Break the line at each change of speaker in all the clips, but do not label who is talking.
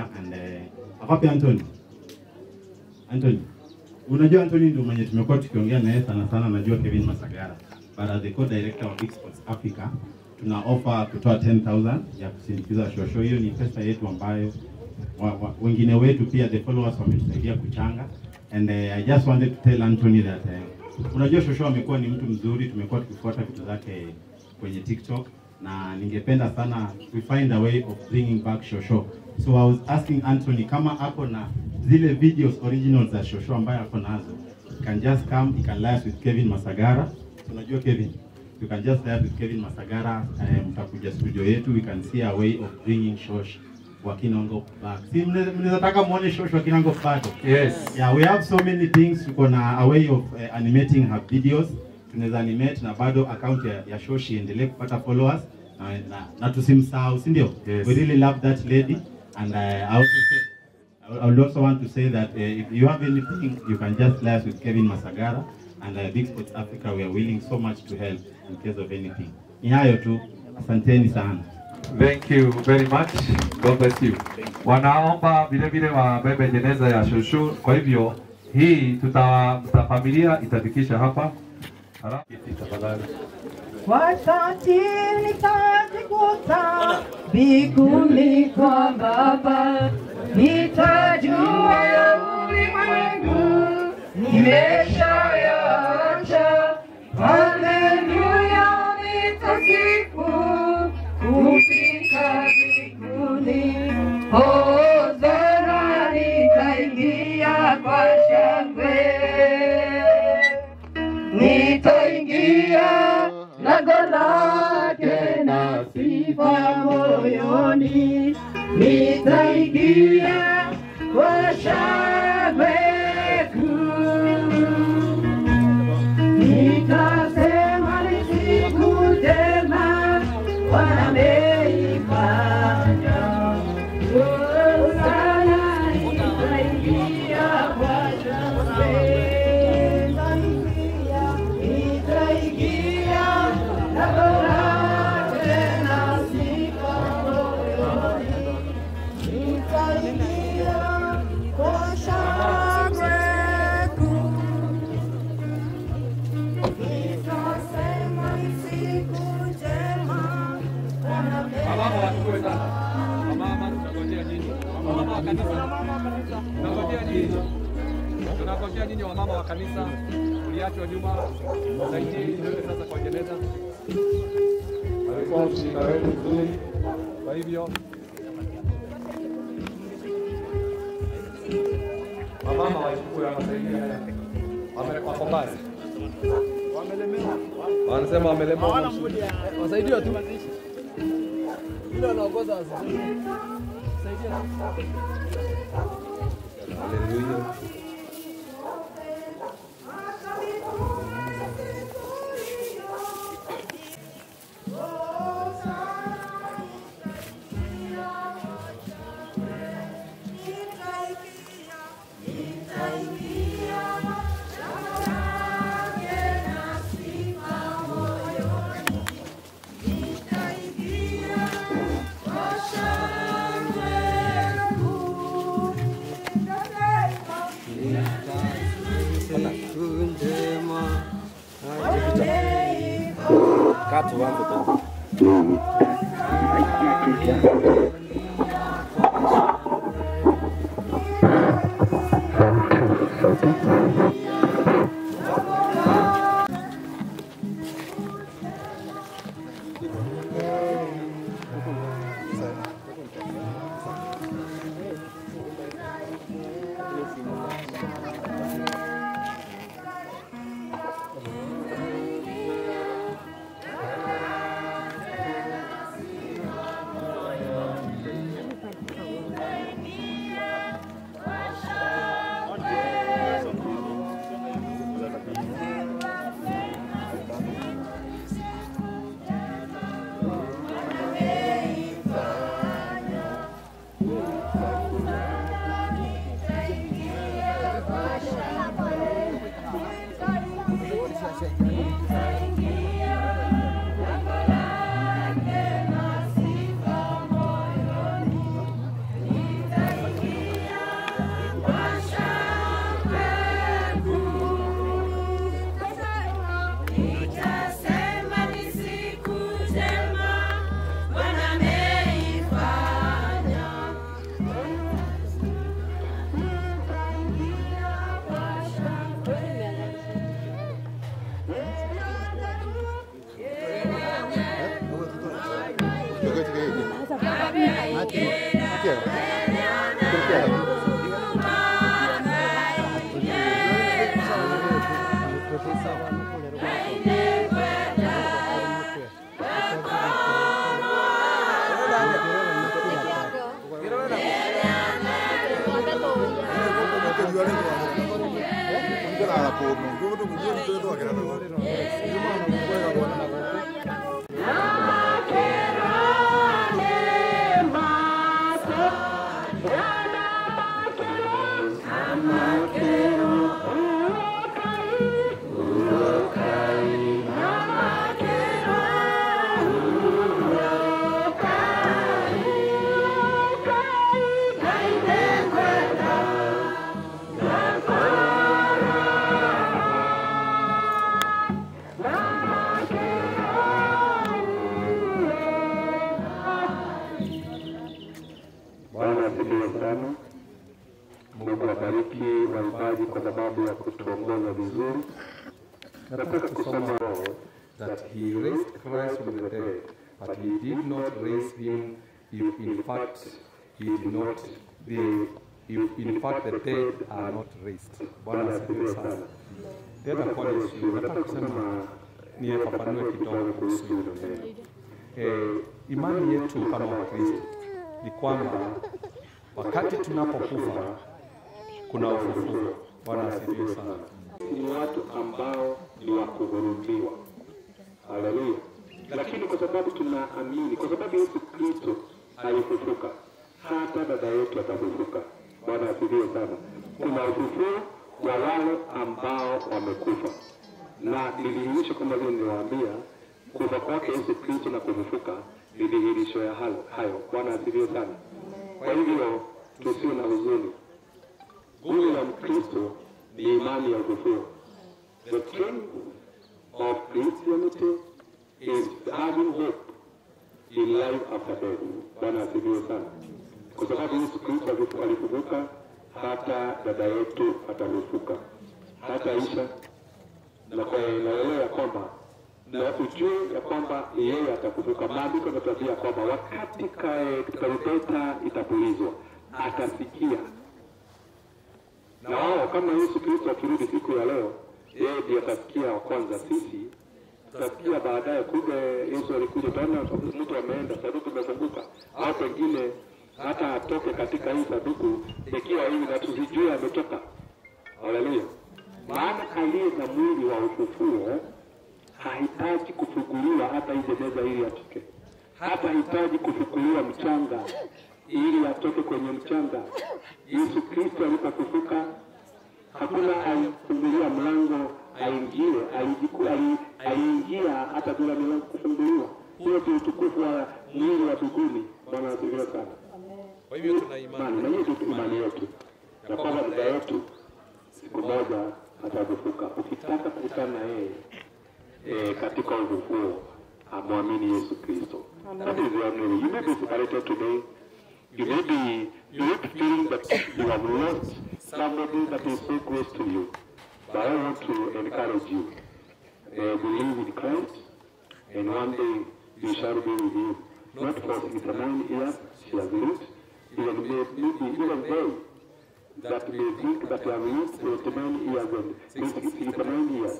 and uh, akapi Anthony. Anthony. Unajua Anthony ndio mwenye tumekuwa tukiongea naye sana sana, najua Kevin Masagara. But as the co-director of Exports Africa, tuna offer kutoa 10,000 ya kusindikiza shosho. Hiyo ni pesa yetu ambayo wa, wa, wengine wetu pia the followers wametusaidia kuchanga and uh, I just wanted to tell Anthony that uh, unajua shosho amekuwa ni mtu mzuri, tumekuwa tukifuata vitu zake kwenye TikTok na ningependa sana we find a way of bringing back shosho. So I was asking Anthony kama ako na zile videos originals za shosho ambayo ako nazo, you can just come, you can live with Kevin Masagara. Unajua Kevin, you can just live with Kevin Masagara, eh, mtakuja studio yetu, we can see a way of bringing shosh Wakinango back. Si mne- mnaweza taka muone shosh Wakinango back.
Yes.
Yeah, we have so many things. Tuko na a way of uh, animating her videos. Tunaweza animate na bado account ya, ya Shoshi iendelee kupata followers na, na, na tusimsahau, si ndio?
Yes.
We really love that lady and uh, I also say, I would also want to say that uh, if you have anything, you can just liaise with Kevin Masagara and uh, Big Sports Africa. We are willing so much to help in case of anything. Ni hayo tu, asanteni sana.
Thank you very much. God bless you. Wanaomba vile vile wabebe jeneza ya shushu. Kwa hivyo hii tuta familia itafikisha hapa. Halafu tafadhali.
Wakati nitajikuta mbinguni kwa Baba, nitajua ya ulimwengu nimeshayaacha. Haleluya, nitasifu kufika mbinguni. Hosana, nitaingia kwa shangwe nitaingia lango lake na sifa moyoni, nitaingia kwa shangwe kuu. Nitasema ni siku njema Bwana ameifanya. Hosana, nitaingia kwa shangwe. Nitaingia lango lake na sifa moyoni. Nitaingia kwa shangwe kuu. Nitasema ni siku njema Bwana
Wamama wachukue sana. Wamama tunangojea nyinyi. Wamama wa kanisa. Tunangojea nyinyi. Tunangojea nyinyi wamama wa kanisa. Uliachwa nyuma. Saidie ndio sasa kwa jeneza. Alikuwa mshirika wetu mzuri. Kwa hivyo wamama wachukue wanasaidia. Wame- Wako mbali. Wanasema wamelemewa.
Wasaidiwe tu. Yule anaongoza wasaidiwe. Saidia tu.
Haleluya.
Bwana asifiwe sana. Mungu abariki waimbaji kwa sababu ya kutuongoza vizuri. Nataka kusoma roho
that he raised Christ from the dead, but he did not raise him if in fact he did not the if in fact the dead are not raised. Bwana asifiwe sana. Tena kwa Yesu, nataka kusema nifafanue kidogo kuhusu hilo neno. Eh, imani yetu kama Wakristo ni kwamba wakati tunapokufa kuna ufufuo. Bwana asifiwe sana.
ni watu ambao ni wa kuhurumiwa. Haleluya! Lakini kwa sababu tunaamini, kwa sababu Yesu Kristo alifufuka, hata dada yetu atafufuka. Bwana asifiwe sana. Kuna ufufuo wa wale ambao wamekufa, na nilihirisha kama vile niliwaambia, kufa kwake Yesu Kristo na kufufuka ni dhihirisho ya hayo hayo. Bwana asifiwe sana. Kwa hivyo tusiwe na huzuni. Nguvu ya Mkristo ni imani ya ufufuo. The strength of Christianity is having hope in life after death. Bwana asifiwe sana, kwa sababu Yesu Kristo alifu- alifufuka, hata dada yetu atafufuka, hata Isha na kwa naelewa ya kwamba na ujue ya kwamba yeye atafufuka. Maandiko yanatuambia kwamba wakati kae- tarumbeta itapulizwa atasikia na wao kama Yesu Kristo akirudi siku ya leo, yeye ndiye atasikia wa kwanza. Sisi tutasikia baadaye. Kumbe Yesu alikuja, utaona mtu ameenda, sanduku imefunguka, au pengine hata atoke katika hii sanduku ikiwa hivi na tusijue ametoka. Haleluya! Maana aliye na mwili wa ufufuo hahitaji kufuguliwa hata ile meza ili atoke, hata hitaji kufukuliwa mchanga ili atoke kwenye mchanga. Yesu Kristo alipofufuka hakuna alifungulia mlango aingie, alijiku- ali- aliingia hata bila milango kufunguliwa. Hiyo ndio utukufu wa mwili wa mbinguni. Bwana asifiwe sana.
Kwa hivyo tuna
Imani na hiyo ndio imani yetu ya kwamba dada yetu siku moja atafufuka. Ukitaka kukutana na yeye eh, katika ufufuo, amwamini Yesu Kristo. That is your name. You may be separated today. You may be you may be feeling that you have lost somebody that is so close to you. But I want to encourage you. Uh, believe in Christ, and one day you shall be with him. Not for 69 years she has lived, even may- maybe even they that may think that they have lived 79 years and 69 years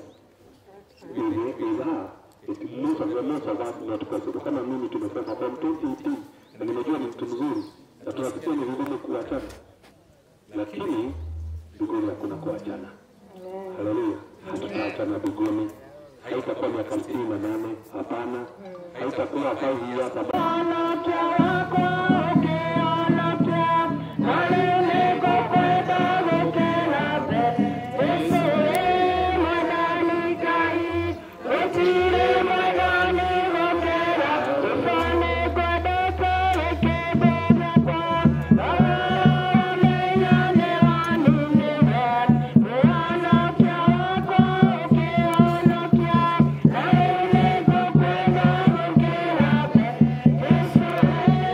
is her. It most of the most of us not possible. Kama mimi tumesema from 2018 na nimejua ni mtu mzuri na tunasikia ni vigumu kuachana, lakini mbinguni hakuna kuachana. Haleluya, hatutaachana mbinguni. Haitakuwa miaka sitini na nane, hapana. Haitakuwa five years, hapana.
Thank you.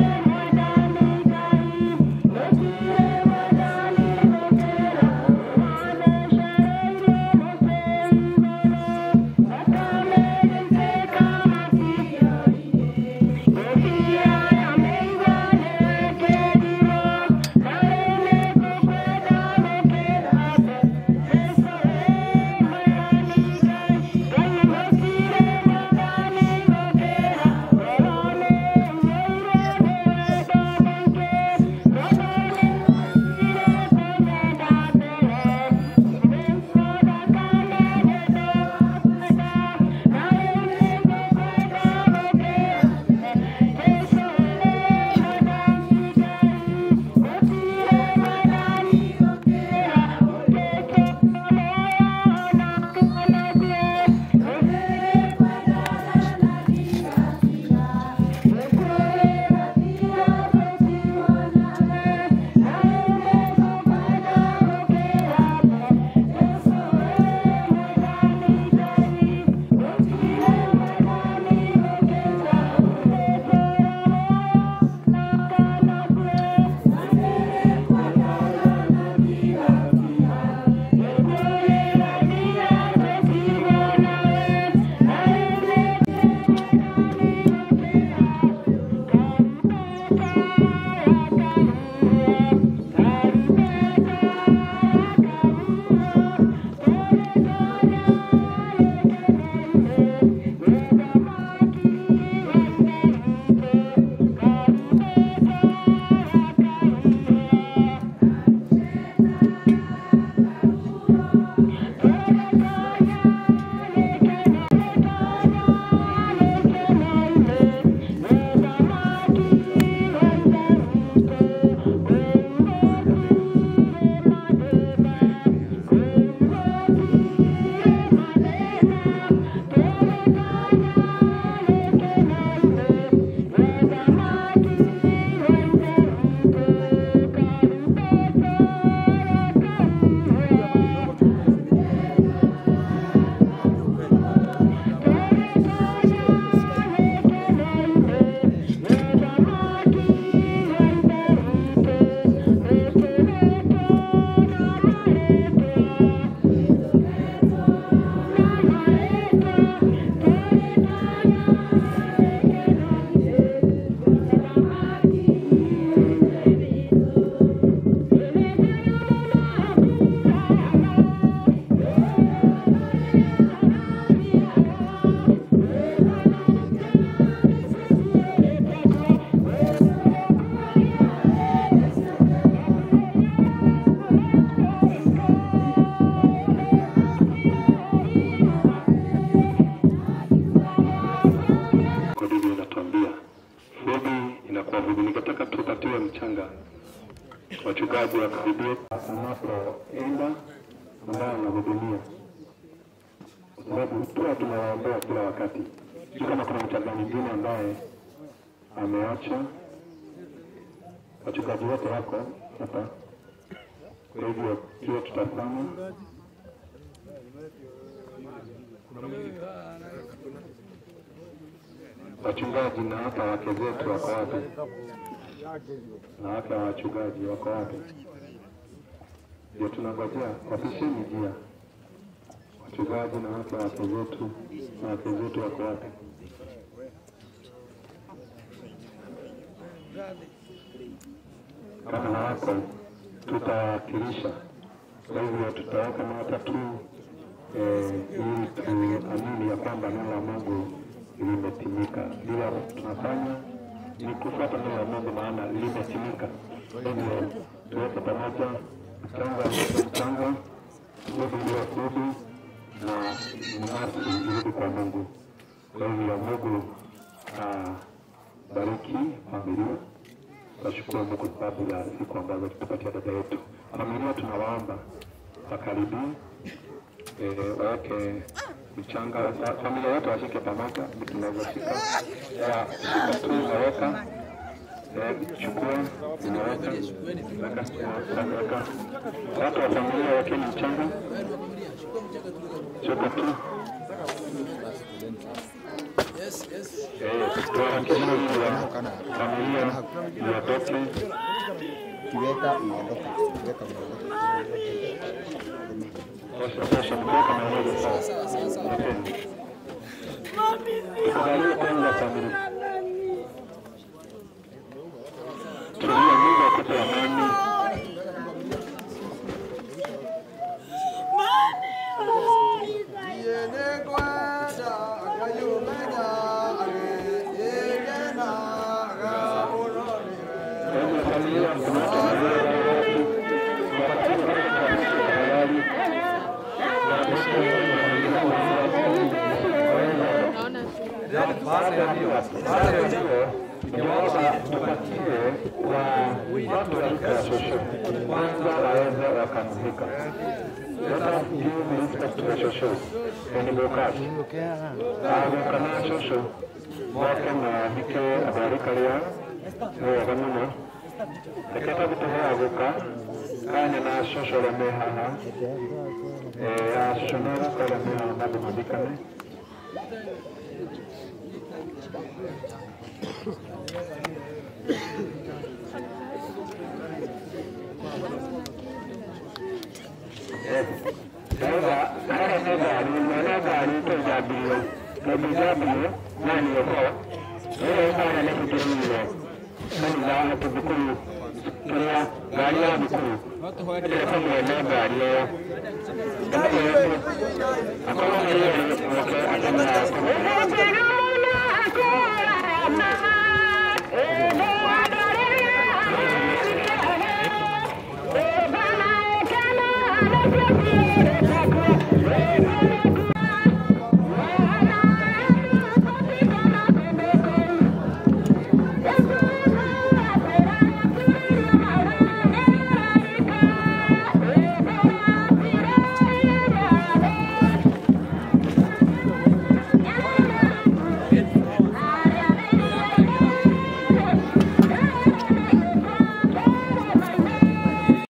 ya kuwahudu. Ningetaka tupatiwe mchanga, wachungaji wakaribie anapoenda ambaye anahudumia, kwa sababu tuwa tunawaombea kila wakati. Sio kama kuna mchanga mwingine ambaye ameacha. Wachungaji wote wako hapa, kwa hivyo kile tutafanya wachungaji na hata wake zetu wako wapi? Na wake wa wachungaji wako wapi? Ndio tunangojea wapisheni njia. Wachungaji na wake wa wake zetu na wake zetu wako wapi? Kama hawako tutawakilisha, kwa hivyo tutaweka nota tu eh, ili tuamini ya kwamba neno la Mungu limetimika. Bila tunafanya ni kufuata neno la Mungu, maana limetimika. Kwa hivyo tuweke pamoja mchanga mchanga, kudu iliyo kudu na nafsi irudi kwa Mungu. Kwa hivyo Mungu ah, bariki familia. Tunashukuru Mungu kwa sababu ya siku ambazo tupatia dada yetu. Familia tunawaomba wakaribie eh, waweke mchanga, fa- familia yote washike pamoja, tunavyoshika ya shika tu unaweka eh, chukua unaweka weka weka, watu wa familia wekeni mchanga, chukua tu
Yes, yes.
eh, tuharakishe ili ya familia iondoke
kiweka unaondoka, kiweka unaondoka.
Sasa sasa mtoka na wewe sasa. Napenda. Tuangalie kwanza familia. Tulia Mungu akupe amani. Kwenye familia kuna familia watu. Wakati tafadhali. Baada ya hiyo, baada ya hiyo, ningeomba tupatie wa watu wa rika ya shosho kwanza waweze wakamzika. Let us give respect to the shosho and Bokati. Aguka na shosho mwake na mike abarika ria wega muno reketa gũtũhe agũka kanya na shosho ũrĩa me haha Eh, a shosho na agũka ũrĩa me haha nandũ mathikane Sasa haya nĩ ngari mwene ngari tũnjambirio tondũ njambirio na nĩoho ĩyo ĩkara nĩ kũtũrĩire kanitha atĩ thukuru kĩrĩa ngari ya thukuru ĩreka mwene ngari ĩyo akorwo nĩ rĩrĩ oke akamenya